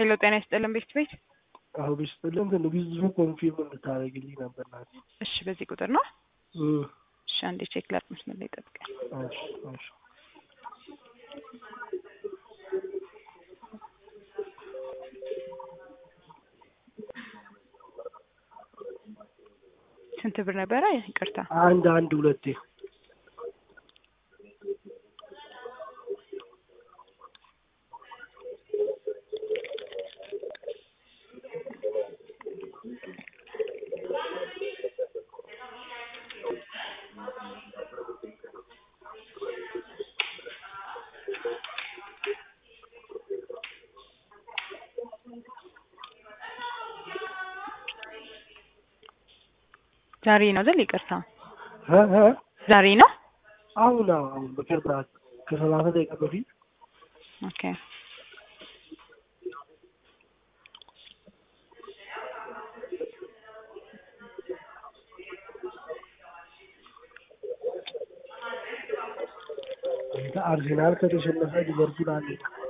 ሄሎ ጤና ይስጥልን ቤት ቤት አሁን ቢስጥልን ግን ብዙ ኮንፊርም እንድታደርግልኝ ነበር ናት። እሺ በዚህ ቁጥር ነው እም፣ እሺ አንዴ ቼክ ላድርግ መስመር ላይ ጠብቀኝ እሺ እሺ ስንት ብር ነበረ ይቅርታ አንድ አንድ ሁለቴ ዛሬ ነው አይደል ይቅርታ እ እ ዛሬ ነው አሁን አዎ፣ አሁን በቅርብ ከሰላሳ ደቂቃ በፊት ኦኬ አንተ አርሴናል ከተሸነፈ ሊቨርፑል አለ